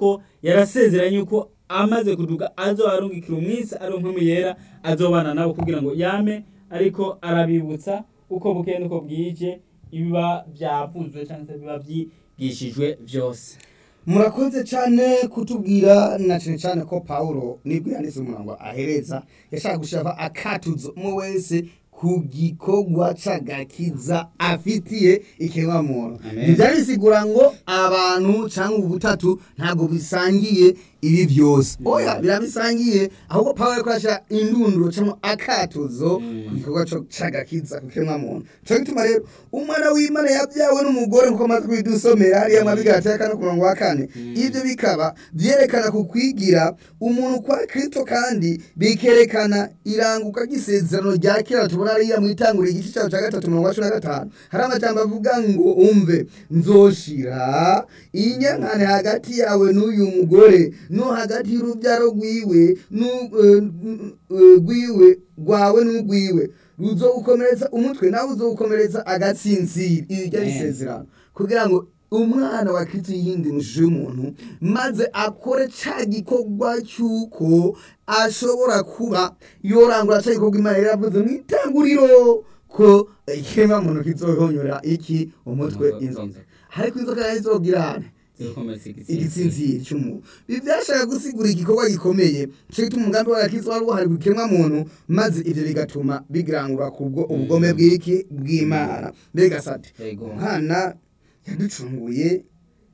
yuko yarasezeranye yuko amaze kuduga azobarungikira umwisi ari nkumi yera azobana nabo kugira ngo yame ariko arabibutsa uko bukeye nuko bwije ibiba byavuzwe cyangwa se biba byigishijwe byose murakoze cyane kutubwira na cyane cyane ko pawulo nibwo yanditse umurongo ahereza yashaka gushaka akatuzo mu wese ku gikorwa c'agakiza afitiye ikiremwamuntu Amen. ntibyari bisigura ngo abantu cyangwa ubutatu ntabwo bisangiye ibi byose oya birabisangiye ahubwo pawulo ariko arashyira indunduro cyangwa akatuzo ku gikorwa co- c'agakiza ku kiremwamuntu cyo gituma rero umwana w'imana yabyawe n'umugore nkuko amaze kubidusomera hariya mabigati ya kane ku murongo wa kane ibyo bikaba byerekana ku kwigira umuntu kwa kristo kandi bikerekana iranguka ry'isezerano rya kera tubona hariya mu itanguriro igice cyaho cya gatatu mirongo cumi na gatanu hari amajambo avuga ngo umve nzoshira inyankane hagati yawe n'uyu mugore no hagati y'urubyaro rwiwe n'u- eh, n- eh, rwiwe rwawe n'urwiwe ruzowukomeretsa umutwe nawe uzowukomeretsa agatsinzira iri ryari Amen. isezerano kugira ngo umwana wa kristo yindi ishusho y'umuntu maze akore ca gikorwa cy'uko ashobora kuba yorangura ca gikorwa imana yari yavuze mu itanguriro ko ikiremwa muntu kizohonyora iki umutwe Inzoka. inzoka ariko inzoka nayo izogirane zikomeza igitsinzi igitsinziri cy'umuntu ibi byashaka gusigura igikorwa gikomeye cyo gituma umugambi w'agakiza wari uhari ku kiremwamuntu maze ibyo bigatuma bigirangura ku bwo ubugome bw'iki bw'imana mbega sati Yego. umwana yaducunguye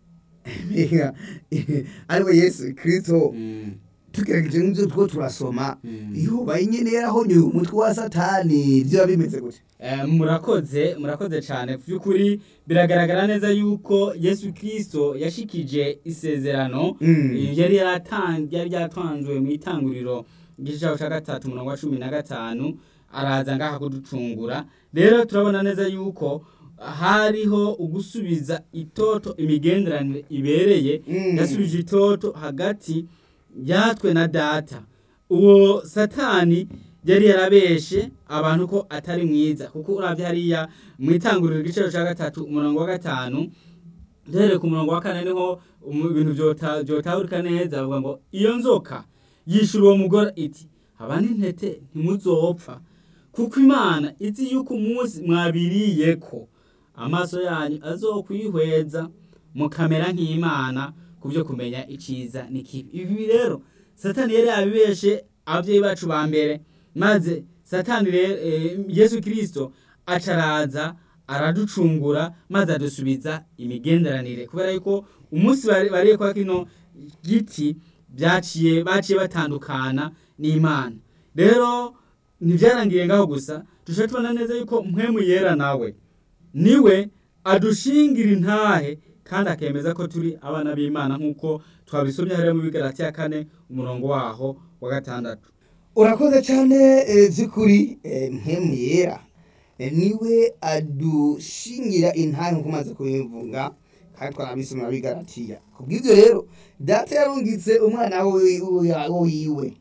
mbega ariwe yesu kirisito Mm. tugerageje n'ibyo two turasoma Mm. yoba nyine yarahonyoye umutwe wa satani byaba bimeze gute Eh, murakoze murakoze cyane ku by'ukuri biragaragara neza yuko yesu kirisito yashikije isezerano Mm. eh, yari yaratan- yari ryatanzwe mu itanguriro igice cyaho cya gatatu umurongo wa cumi na gatanu araza ngaha kuducungura rero turabona neza yuko hariho ugusubiza itoto imigenderanire ibereye Mm. yasubije itoto hagati yatwe na data uwo satani yari yarabeshe abantu ko atari mwiza kuko urabye hariya mu itanguriro igiciro cya gatatu umurongo wa gatanu duhereye ku murongo wa kane niho umu- ibintu byota- byotahurika neza bavuga ngo iyo nzoka yishura uwo mugore iti haba n'intete ntimuzopfa kuko imana izi yuko umunsi mwabiriye ko amaso yanyu azokwihweza mukamera nk'imana ku byo kumenya iciza n'ikibi ibi rero satani yari yabibeshe ababyeyi bacu ba mbere maze satani rero eh, yesu kirisito acaraza araducungura maze adusubiza imigenderanire kubera yuko umunsi bari- bariye kwa kino giti byaciye baciye batandukana n'imana rero ntibyarangiye ngaho gusa dushobora tubona neza yuko mpwemu yera nawe niwe adushingira intahe kandi akemeza ko turi abana b'imana nk'uko twabisomye hariya mu bigarati ya kane umurongo waho wa gatandatu urakoze cyane eh, by'ukuri eh, mpemu yera Eh, niwe adushingira intare nk'uko umaze kubivuga kandi twarabisomera bigaratiya ku bw'ibyo rero data yarungitse umwana we- we- wiwe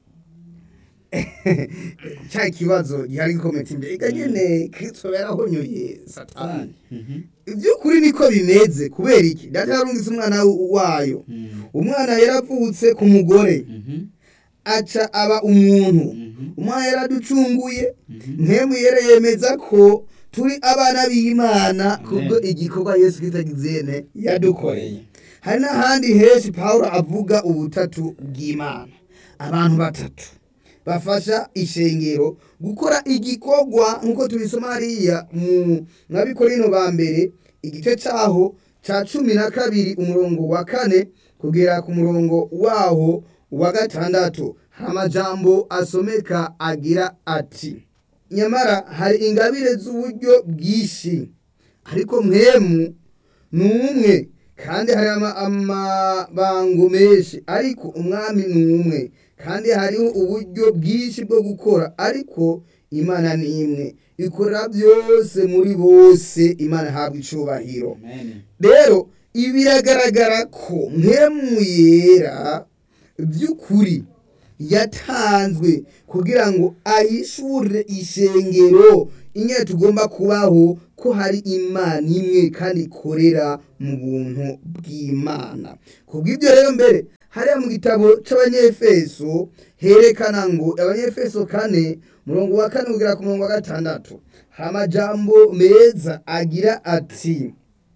cya kibazo gihari gikomeye imbere ega nyene kristo yarahonyoye satani iby'ukuri niko bimeze kubera iki data yarungitse umwana wayo umwana yaravutse ku mugore aca aba umuntu umwana yaraducunguye ntemu yera yemeza ko turi abana b'imana kubwo igikorwa yesu kristo agizene yadukoreye hari n'ahandi henshi pawulo avuga ubutatu bw'imana abantu batatu bafasha ishengero gukora igikorwa nk'uko tubisoma hariya mu mwabikorino ba mbere igice cyaho cya cumi na kabiri umurongo wa kane kugera ku murongo waho wa gatandatu hari amajambo asomeka agira ati nyamara hari ingabire z'uburyo bwinshi ariko mwemu ni umwe kandi hari ama- amabango menshi ariko umwami ni umwe kandi hariho uburyo bwinshi bwo gukora ariko imana ni imwe ikora byose muri bose imana ihabwa icubahiro rero ibi biragaragara ko mpemu yera by'ukuri yatanzwe kugira ngo ahishure ishengero ingene tugomba kubaho ko hari imana imwe kandi ikorera mu buntu bw'imana ku bw'ibyo rero mbere hariya mu gitabo c'abanyefeso herekana ngo abanyefeso kane murongo wa kane kugera ku murongo wa gatandatu hari amajambo meza agira ati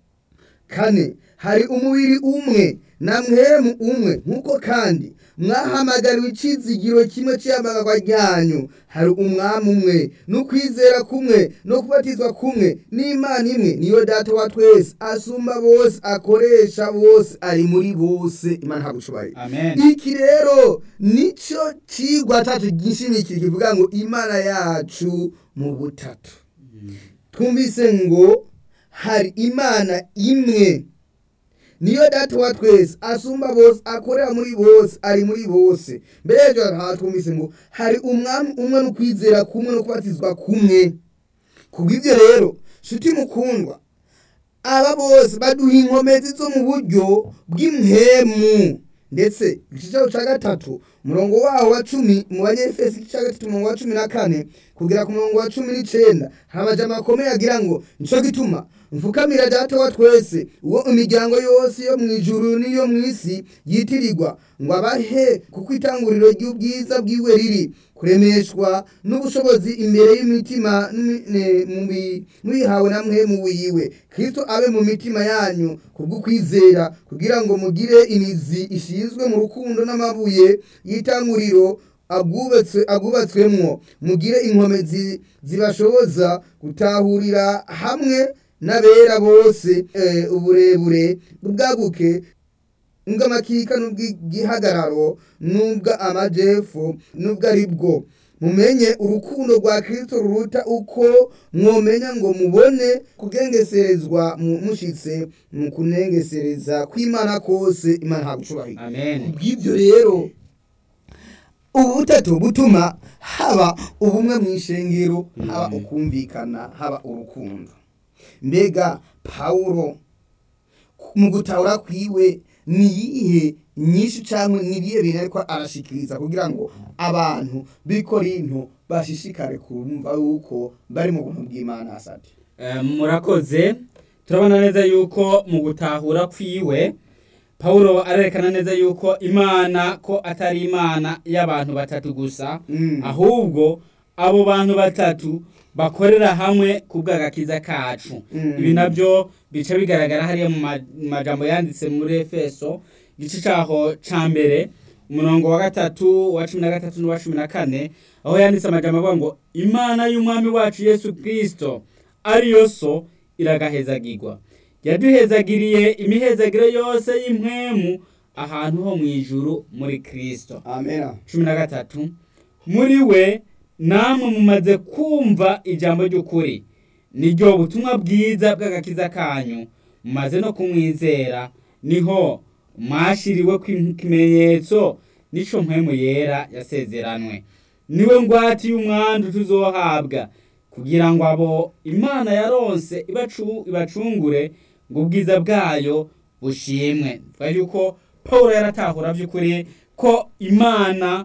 kane hari umubiri umwe na mwemu umwe nk'uko kandi mwahamagariwe icizigiro kimwe cy'iyamagagwa ryanyu hari umwami umwe n'ukwizera kumwe no kubatizwa kumwe n'imana imwe niyo data wa twese asumba bose akoresha bose ari muri bose imana ntabushoboye amen iki rero nicyo kigwa cyacu gishimikira kivuga ngo imana yacu mu butatu twumvise ngo hari imana imwe niyo data wa twese asumba bose akorera muri bose ari muri bose mbere y'ibyo aha twumvise ngo hari umwami umwe no kwizera kumwe no kubatizwa kumwe kubw'ibyo rero nshuti mukundwa aba bose baduha inkomezi zo mu buryo bw'impemu ndetse igice cya gatatu umurongo waho wa cumi mu banyefesi igice cya gatatu umurongo wa cumi na kane kugera ku murongo wa cumi n'icenda hari amajambo akomeye agira ngo nico gituma mfukamira data wa twese uwo imiryango yose yo mu ijuru n'iyo mu isi yitirirwa ngo abahe kuko itanguriro ry'ubwiza bwiwe riri kuremeshwa n'ubushobozi imbere y'imitima n'imi- ne- mu bi- mubihawe namwe mu wiwe kristo abe mu mitima yanyu kubw'ukwizera kugira ngo mugire imizi ishinzwe mu rukundo n'amabuye y'itanguriro abwubatswe abwubatswemwo mugire inkomezi zibashoboza gutahurira hamwe n'abera bose eh, uburebure ubwaguke n'ubw'amakika n'ubw'igihagararo n'ubw'amajepfo n'ubw'ari bwo mumenye urukundo rwa kristo ruruta uko mwomenya ngo mubone kugengeserezwa mu- mushitse mu kunengesereza kw'imana kose imana ntagucubahira amen bw'ibyo rero ubu butatu butuma haba ubumwe mu ishengero haba Mhm. ukumvikana haba urukundo mbega pawulo mu gutahura kwiwe ni iyihe nyinshi cyangwa ni ibihe bintu ariko arashikiriza kugira ngo abantu b'i korinto bashishikare kumva yuko bari mu buntu bw'imana asate Eh, murakoze turabona neza yuko mu gutahura kwiwe pawulo arerekana neza yuko imana ko atari imana y'abantu batatu gusa Mm. ahubwo abo bantu batatu bakorera hamwe ku bw'agakiza kacu Mm. ibi nabyo bica bigaragara hariya mu ma- mu majambo yanditse muri efeso igice cyaho ca mbere umurongo wa gatatu wa cumi na gatatu n'uwa cumi na kane aho yanditse amajambo avuga ngo imana y'umwami wacu yesu kristo ariyo so iragahezagirwa yaduhezagiriye imihezagiro yose y'impwemu ahantu ho mu ijuru muri kristo amena cumi na gatatu muri we namwe mumaze kumva ijambo ry'ukuri niryo butumwa bwiza bw'agakiza kanyu mumaze no kumwizera niho mwashiriwe ikimenyetso n'ico mpwemu yera yasezeranwe niwe ngwati y'umwandu tuzohabwa kugira ngo abo imana yaronse ibacu- ibacungure ngo ubwiza bwayo bushimwe twa yuko pawulo yaratahura by'ukuri ko imana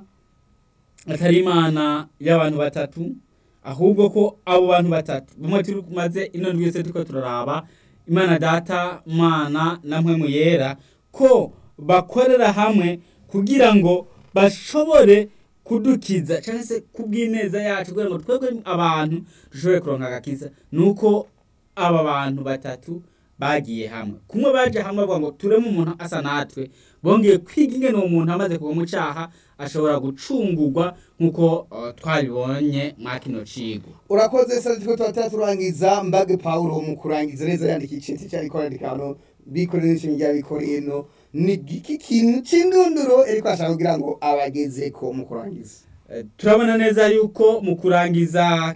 atari imana y'abantu batatu ahubwo ko abo bantu batatu bamwe turi maze ino ndwi yose turiko turaraba imana data mana na mpwemu yera ko bakorera hamwe kugira ngo bashobore kudukiza cyangwa se kubw'ineza yacu kugira ngo twebwe abantu dushobore kuronka agakiza nuko aba bantu batatu bagiye hamwe kumwe baje hamwe bavuga ngo tureme umuntu asa natwe bongeye kwiga ingene uwo muntu amaze kuva mu cyaha ashobora gucungurwa nk'uko uh, twabibonye mwa kino cigo urakoze sasa turiko turatera turangiza mbage paulo mu kurangiza neza yandika iceti cyariko yandika hano bikorera n'ishimi rya bikorino ni iki kintu c'indunduro ariko ashaka kugira ngo abagezeko mu kurangiza Eh, turabona neza yuko mu kurangiza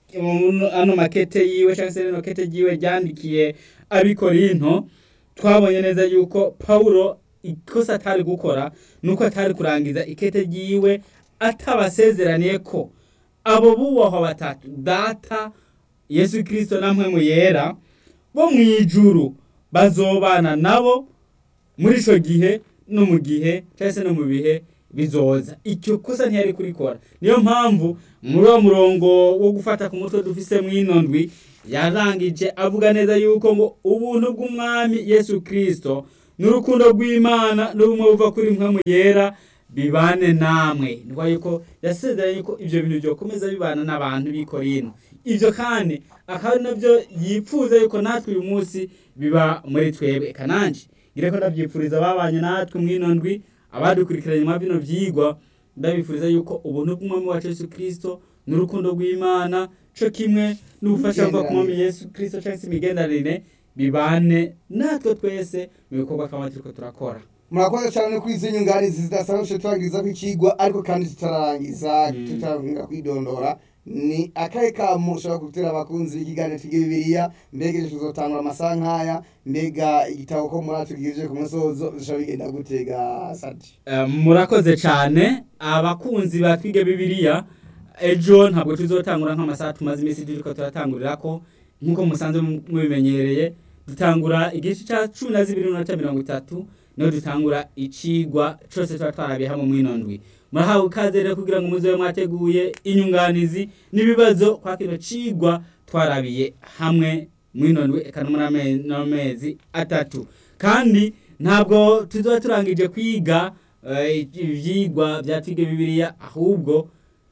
um, ano makete yiwe cyangwa se rino kete ryiwe ryandikiye abikorinto twabonye neza yuko pawulo ikosa atari gukora nuko atari kurangiza ikete ryiwe atabasezeraniye ko abo bubahwa batatu data yesu kirisito na mpwemu yera bo mu ijuru bazobana nabo muri ico gihe no mu gihe cyangwa se no mu bihe bizoza icyo kosa ntiyari kurikora niyo mpamvu muri uwo murongo wo gufata ku mutwe dufise mw'ino ndwi yarangije avuga neza yuko ngo ubuntu bw'umwami yesu kirisito n'urukundo rw'imana n'ubumwe buva kuri mwe yera bibane namwe ni yuko yasezeranye yuko ibyo bintu byokomeza bibana n'abantu b'i Korinto ibyo kandi akaba ari nabyo yipfuza yuko natwe uyu munsi biba muri twebwe kananji ngire ko ndabyifuriza ababanye natwe mw'ino ndwi abadukurikiranye mwa bino byigwa ndabifuriza yuko ubuntu bw'umwami wacu Yesu Kristo n'urukundo rw'Imana co kimwe n'ubufasha buva ku mwami Yesu Kristo cyangwa se imigenderanire bibane natwe twese mu bikorwa twaba turiko turakora murakoze cyane kuri izi nyunganizi zidasanzwe turangiza kw'ikigwa ariko kandi tutarangiza tutarangira kwidondora ni akahe kamu ushobora gutera abakunzi b'ikiganiro twiga bibiliya mbega ejo tuzotangura amasaha nk'aya mbega igitabo ko muri atubwirije ku musozo bishobora bigenda gutega sati Eh, murakoze cyane abakunzi ba twige bibiliya ejo ntabwo tuzotangura nk'amasaha tumaze iminsi turiko turatangurira ko nk'uko musanzwe mubimenyereye dutangura igice cya cumi na zibiri n'inota mirongo itatu niho dutangura icigwa cose tuba twarabiye hamwe mw'ino ndwi murahawe ikaze rero kugira ngo muzobe mwateguye inyunganizi n'ibibazo kwa kino cigwa twarabiye hamwe mw'ino ndwi eka no muri ame- no mezi atatu kandi ntabwo tuzoba turangije kwiga eh, ivyigwa vya twige bibiliya ahubwo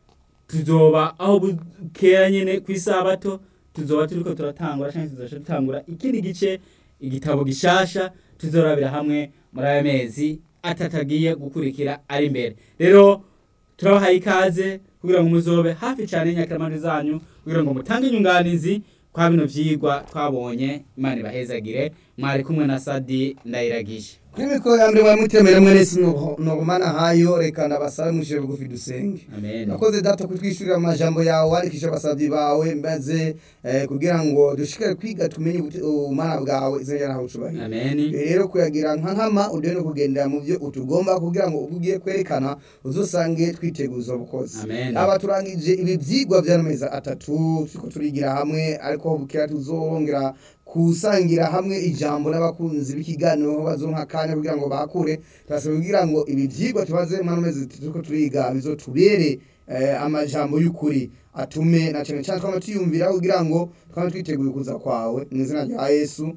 tuzoba aho bukera nyene kw'isabato tuzoba turiko turatangura canke tuzoca dutangura ikindi gice igitabo gishasha tuzorabira hamwe muri aya mezi atatu agiye gukurikira ari imbere rero turabahaye ikaze kugira ngo muzobe hafi cyane y'inyakiramanje zanyu kugira ngo mutange inyunganizi kwa bino vyigwa twabonye imana ibahezagire mwari kumwe na sadi ndayiragije kuri mikoro ya mbere mwari mutemere mwene si noromana hayo reka ndabasabe mushire bugufi dusenge amen nakoze data kutwishyurira amajambo yawe wandikisha abasabyi bawe maze eh, kugira ngo dushikare kwiga tumenye ubute- ubumana bwawe izina ryawe ucubahiro amen rero kuyagira nka nkama udewe no kugendera mu byo utugomba kugira ngo ubwo ugiye kwerekana uzosange twiteguza ubukozi Amen. aba turangije ibi byigwa by'amezi atatu turiko turigira hamwe ariko bukera tuzongera kusangira hamwe ijambo n'abakunzi b'ikiganiro aho bazonka akanya kugira ngo bakure turasaba kugira ngo ibi byigwa tubaze mu mezi atatu turiko turiga bizotubere eh, amajambo y'ukuri atume na cyane cyane twama tuyumvira kugira ngo twama twiteguye kuza kwawe mu izina rya yesu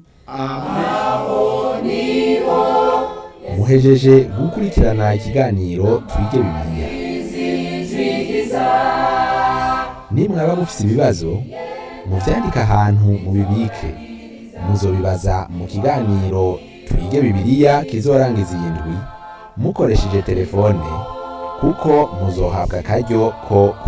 amen muhejeje gukurikirana ikiganiro twige bibiliya nimwaba mufise ibibazo muvyandike ahantu mubibike muzobibaza mu kiganiro twige bibiliya kizorangiza iyi ndwi mukoresheje telefone kuko muzohabwa akaryo ko